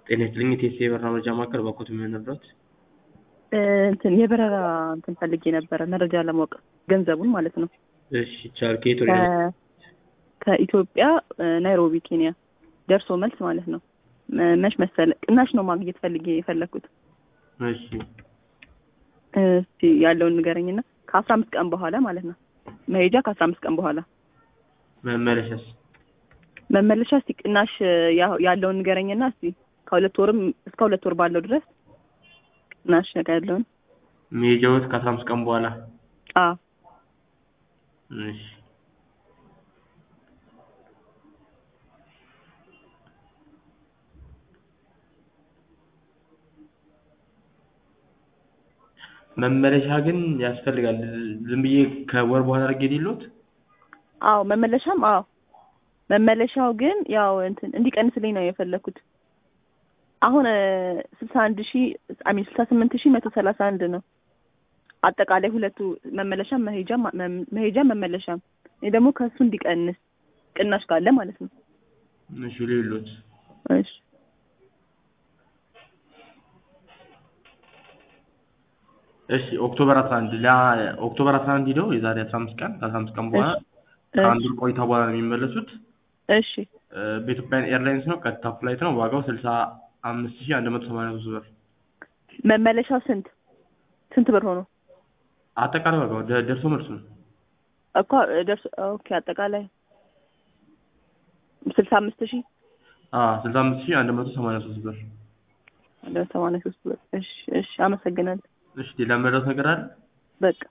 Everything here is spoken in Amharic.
ጤና ይስጥልኝ የቴስቴ የበረራ መረጃ ማዕከል ባኮት የሚሆንበት እንትን የበረራ እንትን ፈልጌ ነበረ መረጃ ለማወቅ ገንዘቡን ማለት ነው። እሺ ይቻላል። ከየት ወደ ከ- ከኢትዮጵያ ናይሮቢ ኬንያ ደርሶ መልስ ማለት ነው። መ- መች መሰለ ቅናሽ ነው ማግኘት ፈልጌ የፈለግኩት። እሺ እስቲ ያለውን ንገረኝና ከአስራ አምስት ቀን በኋላ ማለት ነው። መሄጃ ከአስራ አምስት ቀን በኋላ መመለሻስ መመለሻ እስቲ ቅናሽ ያ- ያለውን ንገረኝና እስቲ ከሁለት ወርም እስከ ሁለት ወር ባለው ድረስ ቅናሽ ነገር ያለውን መሄጃዎት ከአስራ አምስት ቀን በኋላ አዎ እሺ መመለሻ ግን ያስፈልጋል። ዝም ብዬ ከወር በኋላ አድርጌ የሌሎት አዎ መመለሻም አዎ መመለሻው ግን ያው እንትን እንዲቀንስልኝ ነው የፈለኩት። አሁን ስልሳ አንድ ሺ አሚን ስልሳ ስምንት ሺ መቶ ሰላሳ አንድ ነው አጠቃላይ ሁለቱ መመለሻም መሄጃም መሄጃም መመለሻም። እኔ ደግሞ ከእሱ እንዲቀንስ ቅናሽ ካለ ማለት ነው። እሺ ሌሎት እሺ እሺ ኦክቶበር 11 ላ ኦክቶበር 11 ሂደው የዛሬ 15 ቀን ከ15 ቀን በኋላ ከአንድ ወር ቆይታ በኋላ ነው የሚመለሱት። እሺ እ፣ በኢትዮጵያን ኤርላይንስ ነው። ቀጥታ ፍላይት ነው። ዋጋው 65183 ብር። መመለሻው ስንት ስንት ብር ሆኖ አጠቃላይ ዋጋው ደ- ደርሶ መልሱ ነው። እኮ ደርሶ ኦኬ አጠቃላይ ስልሳ አምስት ሺ አዎ 65183 ብር። ሰማንያ ሶስት ብር። እሺ እሺ አመሰግናለሁ። እሺ ሌላ መረዳት ነገር አለ? በቃ